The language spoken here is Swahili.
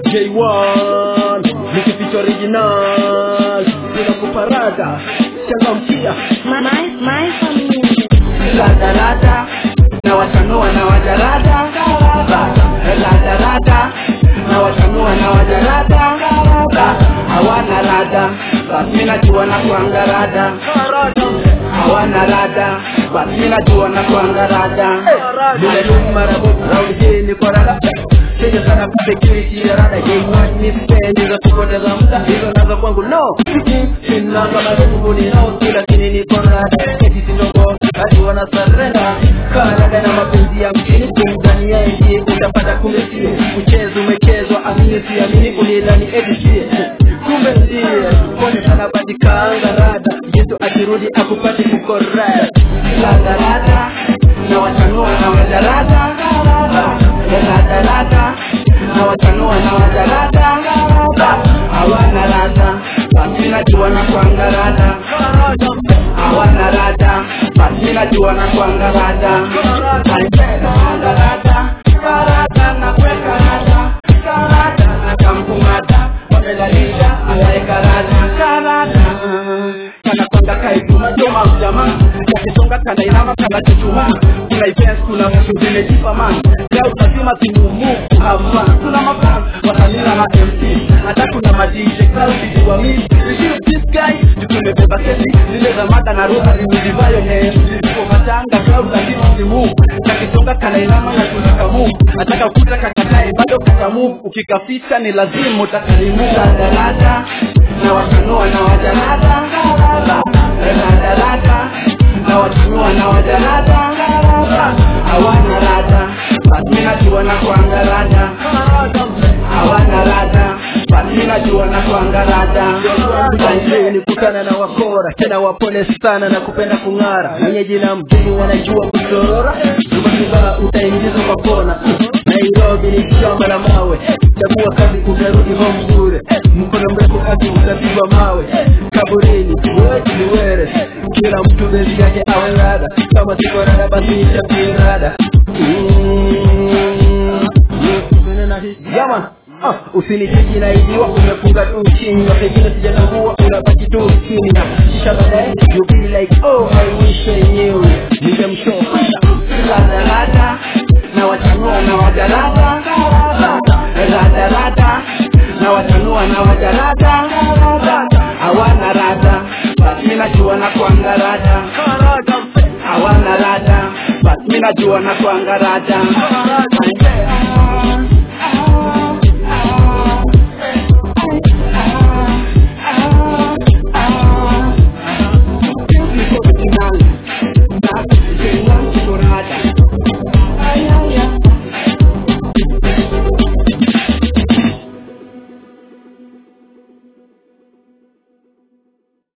J1 nikificha original bila kuparada changamkia My, my family. radarada na watanua na wajarada radarada na watanua na wajarada hawana rada basi najua na kuanga rada hawana rada basi najua na kuanga rada Nime marabu round hii ni kwa rada Sija sana security ya rada J1 ni spendi za kupoteza muda Hizo nazo kwangu no Sina kama rungu ni nao Kila kini ni kwa rada Eti sinongo Hadi wana surrender Karada na mapenzi ya mjini Kumzani ya ndiye utapata kumbe sie Mchezo umechezwa amini si amini Kulidhani eti sie Kumbe ndiye Kone sana badi kaanga rada Yesu akirudi akupati kukorada radarada na watanua na wajarada radarada na watanua na wajarada hawana rada basi najua na kuanga rada hawana rada basi najua na kuanga rada Kuanga rada karada na kuweka rada karada na kampungata wamelalisha anaweka rada karada kana kwanga kaituma joma mjamaa kakisonga kana inama kana chuchuma kuna events kuna vitu zimejipa man leo lazima timumu hapa kuna mafan watanina na MC hata kuna madije crowd wa mimi receive this guy tumebeba kesi zile za mada na roha zilivayo ne kwa matanga crowd lazima timu kakisonga kana inama na tunakamu nataka kuta kakatae bado kakamu ukikafita ni lazima utakalimu darada na watanua na wajanada radarada na watanua na wajanada hawana rada basi najua na kuanga rada hawana rada basi najua na kuanga rada Leo nikutana na wakora tena wapole sana na kupenda kung'ara wenye jina mjini wanajua kusorora Zubazuba utaingizwa kwa kona Nairobi ni shamba la mawe chagua kazi utarudi home bure mkono mrefu kazi utapigwa mawe kaburini wewe ni were kila mtu bezi yake awe rada kama siko rada basi nitapie rada Mm. Yaman Ah, usinicheki na idiwa umefunga tu chini na pengine sijatambua unabaki tu chini na kisha baadaye you be like oh I wish I knew ningemshow radarada na watanua na wajarada radarada na watanua na wajarada hawana rada basi najua na kuanga rada hawana rada basi najua na kuanga rada